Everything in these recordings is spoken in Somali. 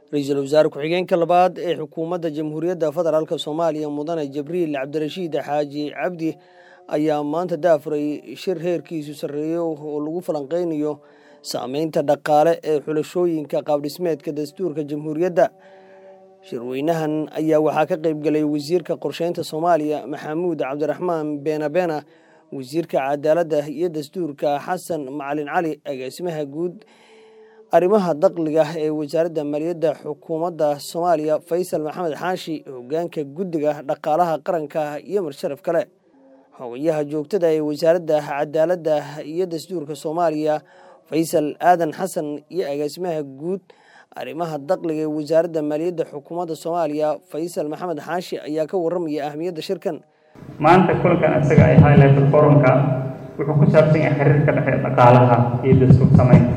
ra-iisul wasaare ku-xigeenka labaad ee xukuumadda jamhuuriyadda federaalk soomaaliya mudane jibriil cabdirashiid xaaji cabdi ayaa maanta daafuray shir heerkiisu sarreeyo oo lagu falanqeynayo saameynta dhaqaale ee xulashooyinka qaabdhismeedka dastuurka jamhuuriyadda shirweynahan ayaa waxaa ka qayb galay wasiirka qorsheynta soomaaliya maxamuud cabdiraxmaan beenabeena wasiirka cadaaladda iyo dastuurka xasan macalin cali agaasimaha guud arrimaha daqliga ee wasaaradda maaliyadda xukuumadda soomaaliya faysal maxamed xaashi hogaanka guddiga dhaqaalaha qaranka iyo marsharaf kale xogayaha joogtada ee wasaaradda cadaaladda iyo dastuurka soomaaliya faysal aadan xasan iyo agaasimaha guud arrimaha daqliga ee wasaaradda maaliyadda xukuumadda soomaaliya faysal maxamed xaashi ayaa ka warramaya ahmiyadda shirkan maanta kulankan isaga ay highlighted forumka wuxuu ku saabsan yahay xiriirka dhexe dhaqaalaha iyo dastuur samaynta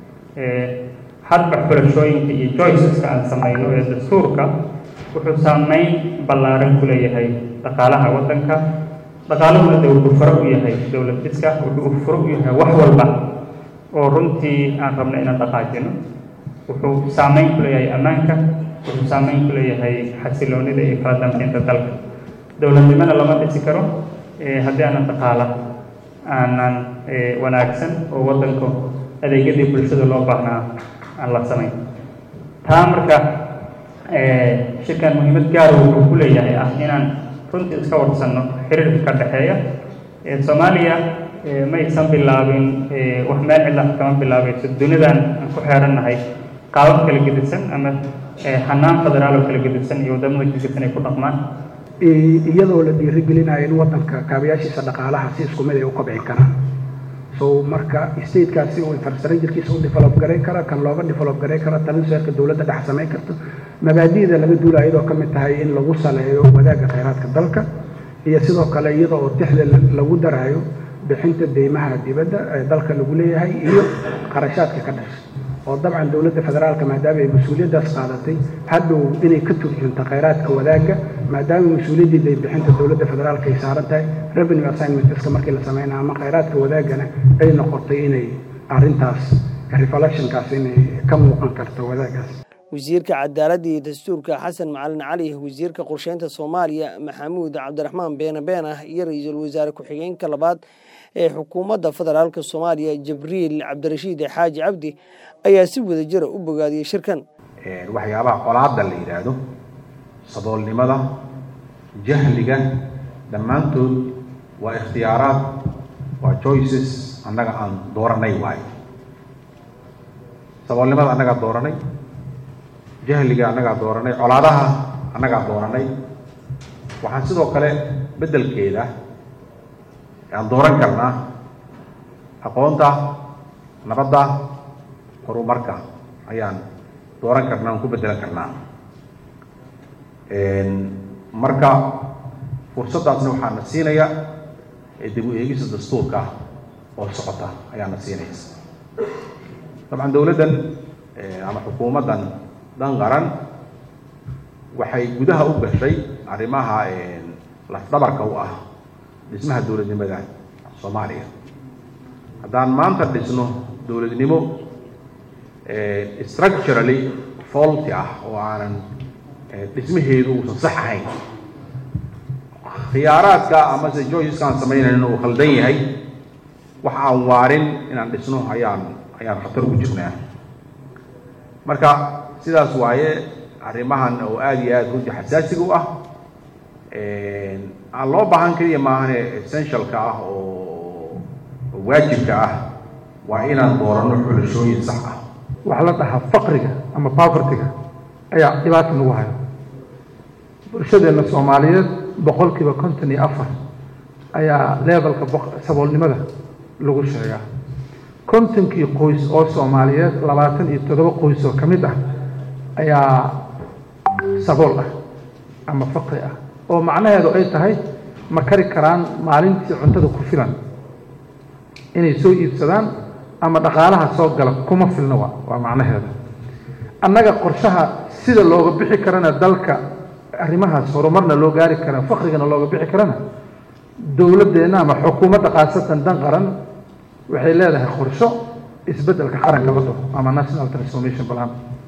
hadba xulashooyinka iyo joyceska aan samayno ee dastuurka wuxuu saameyn ballaaran ku leeyahay dhaqaalaha waddanka dhaqaaluhuna de wuxuu faro u yahay dowlad dhiska wuxuu faro u yahay wax walba oo runtii aan rabno inaan dhaqaajino wuxuu saameyn ku leeyahay ammaanka wuxuu saameyn ku leeyahay xasiloonida iyo kala dambeynta dalka dowladnimona lama dhisi karo haddii aanan dhaqaala aanan wanaagsan oo waddanka adeegyadii bulshada loo baahnaa aan la samayn taa marka shirkan muhiimad gaara wuxuu ku leeyahay ah inaan runtii iska warsanno xiriirka ka dhexeeya soomaaliya maysan bilaabin wax meel cidla kama bilaabayso dunidan aan ku xeerannahay qaabab kala gedisan ama hanaan federaal oo kala gedisan iyo waddamada gedisan ay ku dhaqmaan iyadoo la dhiirigelinayo in waddanka kaabayaashiisa dhaqaalaha si isku mid ay u kobcin karaan so marka statekaasi uu infrastructurekiisa u develop garayn kara kan looga develop garayn kara taliseerka dowladda dhex samayn karto mabaadi'da laga duulaya iyadoo ka mid tahay in lagu saleeyo wadaagga khayraadka dalka iyo sidoo kale iyada oo tixda lagu daraayo bixinta deymaha dibadda ee dalka lagu leeyahay iyo qarashaadka ka dhasha oo dabcan dowladda federaalka maadaama ay mas-uuliyaddaas qaadatay hadhow inay ka turjunto khayraadka wadaagga maadaama mas-uuliyaddii daybixinta dowladda federaalka ay saaran tahay revenue assignmentska markii la sameynaa ama khayraadka wadaaggana ay noqotay inay arrintaas reflectionkaas inay ka muuqan karto wadaaggaas wasiirka cadaaladda iyo dastuurka xasan macalin cali wasiirka qorsheynta soomaaliya maxamuud cabdiraxmaan beena beena iyo ra-iisul wasaare ku-xigeenka labaad ee xukuumadda federaalk soomaaliya jibriil cabdirashiid xaaji cabdi ayaa si wada jira u bogaadiyey shirkan waxyaabaha colaadda la yidhaahdo saboolnimada jahliga dhammaantood waa ikhtiyaaraad waa choices annaga aan dooranay waayo saboolnimada annagaa dooranay jahliga annagaa dooranay colaadaha annagaa dooranay waxaan sidoo kale beddelkeeda aan dooran karnaa aqoonta nabadda horumarka ayaan dooran karnaa aan ku beddelan karnaa marka fursaddaasna waxaa na siinaya dib u eegisa dastuurka oo socota ayaa na siinaysa dabcan dowladdan ama xukuumaddan dan qaran waxay gudaha u gashay arrimaha lafdhabarka u ah dhismaha dowladnimada soomaaliya haddaan maanta dhisno dowladnimo structurally faulty ah oo aanan dhismaheedu uusan sax ahayn khiyaaraadka amase joyceska aan samaynayno uu khaldan yahay wax aan waarin inaan dhisno ayaan ayaan khatar ugu jirnaa marka sidaas waaye arrimahan oo aada iyo aada runtii xasaasiga u ah aan loo baahan keliya maahane essentialka ah oo waajibka ah waa inaan dooranno xulashooyin sax ah waxaa la dhahaa faqriga ama povertyga ayaa dhibaata nagu hayo bulshadeenna soomaaliyeed boqolkiiba konton iyo afar ayaa levelka saboolnimada lagu sheegaa kontonkii qoys oo soomaaliyeed labaatan iyo toddoba qoys oo ka mid ah ayaa sabool ah ama faqri ah oo macnaheedu ay tahay ma kari karaan maalintii cuntada ku filan inay soo iibsadaan ama dhaqaalaha soo gala kuma filna waa waa macnaheeda annaga qorshaha sida looga bixi karana dalka arrimahaas horumarna loo gaari kara faqrigana looga bixi karana dowladdeenna ama xukuumadda khaasatan dan qaran waxay leedahay qorsho isbeddelka qaranka la dhaho ama national transformation plan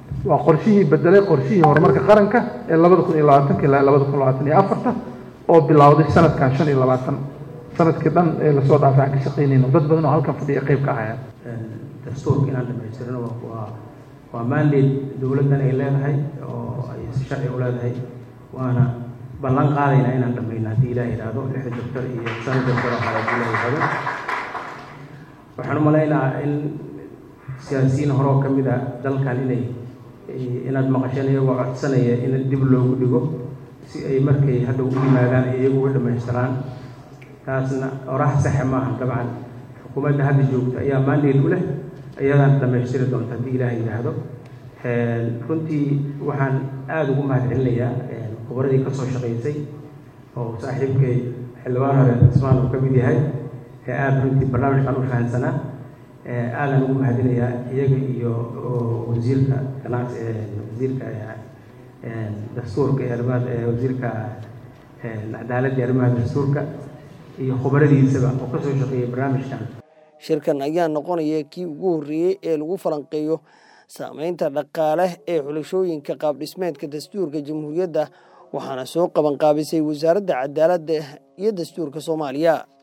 waa qorshihii bedelay qorshihii horumarka qaranka ee labada kun iyo labaatanka ilaa labada kun labaatan iyo afarta oo bilowday sanadkan shan iyo labaatan sanadkii dhan ee lasoo dhaafay aan ka shaqaynayno dad badan oo halkan fadhiya qayb ka ahayaan dastuurka inaan dhamaystirno waa waa mandate dowladdan ay leedahay oo ay si sharci u leedahay waana ballan qaadaynaa inaan dhamayno haddii ilaah yidhaahdo lixda doctor iyo shan doctor oo kale haddii ilaah yidhaahdo waxaan u malaynayaa in siyaasiyiin hore oo ka mid a dalkan inay inaad maqasheen iyagoo codsanaya in dib loogu dhigo si ay markay hadda u yimaadaan ay iyagu uga dhamaystiraan taasna orax saxe maaha dabcan xukuumadda hadda joogta ayaa mandate u leh iyadaan dhamaystiri doonta haddii ilaah yidhaahdo runtii waxaan aada ugu mahad celinayaa khubradii ka soo shaqaysay oo saaxiibkay xildhibaan hore cismaan uu ka mid yahay ee aada runtii barnaamijkan u fahansanaa aadan ugu mahadinayaa iyaga iyo wasiirka ganacsi wasiirka dastuurka iyo arrimaha wasiirka cadaaladda iyo arrimaha dastuurka iyo khubaradiisaba oo ka soo shaqeeyay barnaamijkan shirkan ayaa noqonaya kii ugu horreeyey ee lagu falanqeeyo saameynta dhaqaale ee xulashooyinka qaabdhismeedka dastuurka jamhuuriyadda waxaana soo qaban qaabisay wasaaradda cadaaladda iyo dastuurka soomaaliya